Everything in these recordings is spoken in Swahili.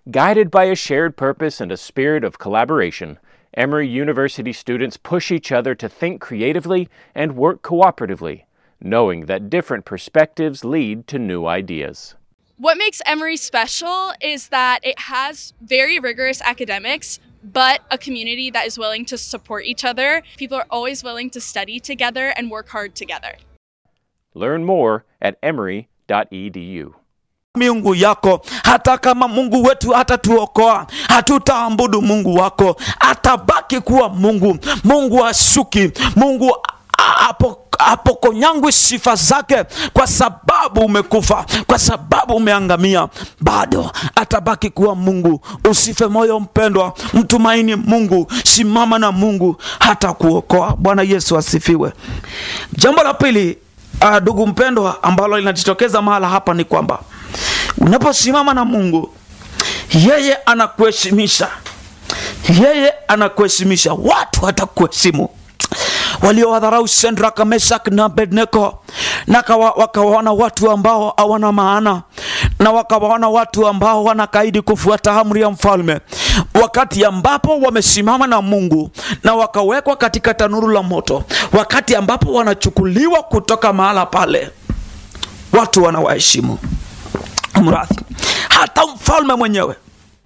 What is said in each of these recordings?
Guided by a shared purpose and a spirit of collaboration, Emory University students push each other to think creatively and work cooperatively, knowing that different perspectives lead to new ideas. What makes Emory special is that it has very rigorous academics, but a community that is willing to support each other. People are always willing to study together and work hard together. Learn more at emory.edu. miungu yako hata kama mungu wetu hatatuokoa hatutaabudu mungu wako atabaki kuwa mungu mungu ashuki mungu apo apokonyangwi sifa zake kwa sababu umekufa kwa sababu umeangamia bado atabaki kuwa mungu usife moyo mpendwa mtumaini mungu simama na mungu hata kuokoa bwana yesu asifiwe jambo la pili ndugu uh, mpendwa ambalo linajitokeza mahala hapa ni kwamba unaposimama na mungu yeye anakuheshimisha yeye anakuheshimisha watu hatakuheshimu waliowadharau Shadraka, Meshak na Abednego na wakawaona watu ambao hawana maana na wakawaona watu ambao wanakaidi kufuata amri ya mfalme, wakati ambapo wamesimama na Mungu na wakawekwa katika tanuru la moto, wakati ambapo wanachukuliwa kutoka mahala pale, watu wanawaheshimu. Mradhi, hata mfalme mwenyewe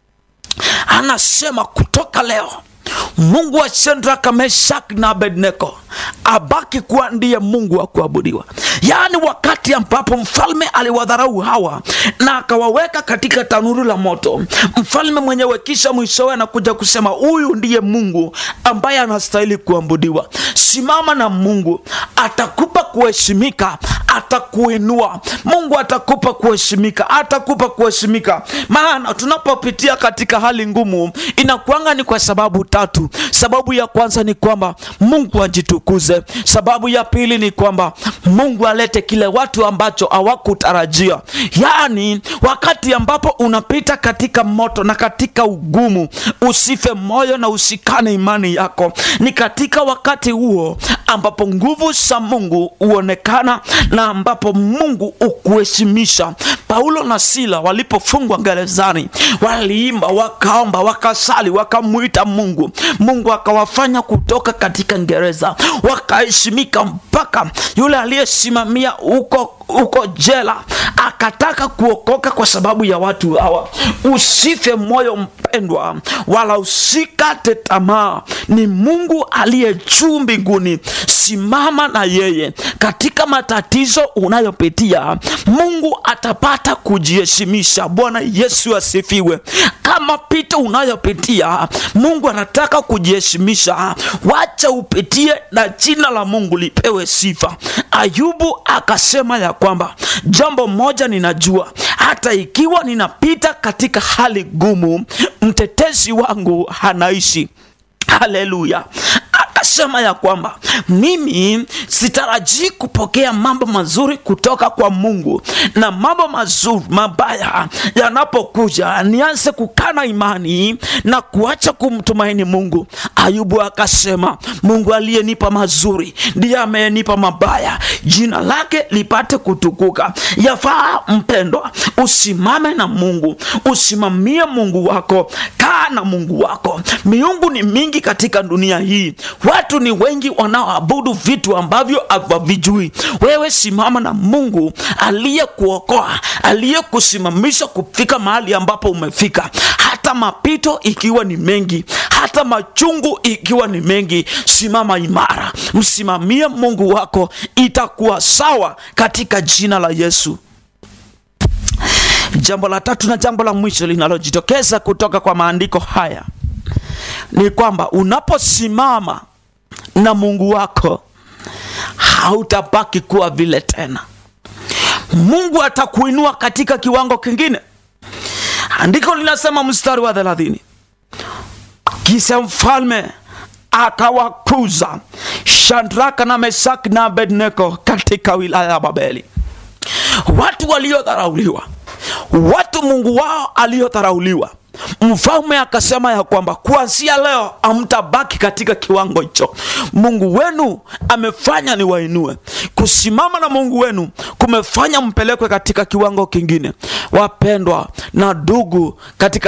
anasema kutoka leo Mungu wa Shadraka, Meshaki na Abednego abaki kuwa ndiye Mungu wa kuabudiwa. Yaani, wakati ambapo mfalme aliwadharau hawa na akawaweka katika tanuru la moto, mfalme mwenyewe kisha mwishowe anakuja kusema huyu ndiye Mungu ambaye anastahili kuabudiwa. Simama na Mungu, atakupa kuheshimika, atakuinua. Mungu atakupa kuheshimika, atakupa kuheshimika. Maana tunapopitia katika hali ngumu, inakuanga ni kwa sababu tatu. Sababu ya kwanza ni kwamba Mungu ajitukuze. Sababu ya pili ni kwamba Mungu alete kile watu ambacho hawakutarajia. Yaani, wakati ambapo unapita katika moto na katika ugumu, usife moyo na usikane imani yako. Ni katika wakati huo ambapo nguvu za Mungu huonekana na ambapo Mungu ukuheshimisha. Paulo na Sila walipofungwa gerezani, waliimba, wakaomba, wakasali, wakamwita Mungu. Mungu akawafanya kutoka katika gereza, wakaheshimika mpaka yule aliyesimamia huko huko jela akataka kuokoka kwa sababu ya watu hawa. Usife moyo mpendwa, wala usikate tamaa. Ni Mungu aliye juu mbinguni. Simama na yeye katika matatizo unayopitia. Mungu atapata kujiheshimisha. Bwana Yesu asifiwe. Kama pito unayopitia, Mungu anataka kujiheshimisha. Wacha upitie na jina la Mungu lipewe sifa. Ayubu akasema ya kwamba jambo moja ninajua, hata ikiwa ninapita katika hali gumu, mtetezi wangu anaishi. Haleluya! Akasema ya kwamba mimi sitarajii kupokea mambo mazuri kutoka kwa Mungu, na mambo mazuri mabaya yanapokuja nianze kukana imani na kuacha kumtumaini Mungu. Ayubu akasema, Mungu aliyenipa mazuri ndiye amenipa mabaya, jina lake lipate kutukuka. Yafaa mpendwa, usimame na Mungu, usimamie Mungu wako, kaa na Mungu wako. Miungu ni mingi katika dunia hii, watu ni wengi wanaoabudu vitu ambavyo havijui. Wewe simama na Mungu aliyekuokoa, aliyekusimamisha kufika mahali ambapo umefika, hata mapito ikiwa ni mengi, hata machungu ikiwa ni mengi, simama imara, msimamie Mungu wako, itakuwa sawa katika jina la Yesu. Jambo la tatu na jambo la mwisho linalojitokeza kutoka kwa maandiko haya ni kwamba unaposimama na Mungu wako hautabaki kuwa vile tena. Mungu atakuinua katika kiwango kingine. Andiko linasema mstari wa thelathini, kisha mfalme akawakuza Shadraka na Meshaki na Abednego katika wilaya ya Babeli. Watu waliodharauliwa, watu Mungu wao aliyodharauliwa Mfalme akasema ya kwamba kuanzia leo hamtabaki katika kiwango hicho. Mungu wenu amefanya ni wainue. Kusimama na Mungu wenu kumefanya mpelekwe katika kiwango kingine. Wapendwa na ndugu katika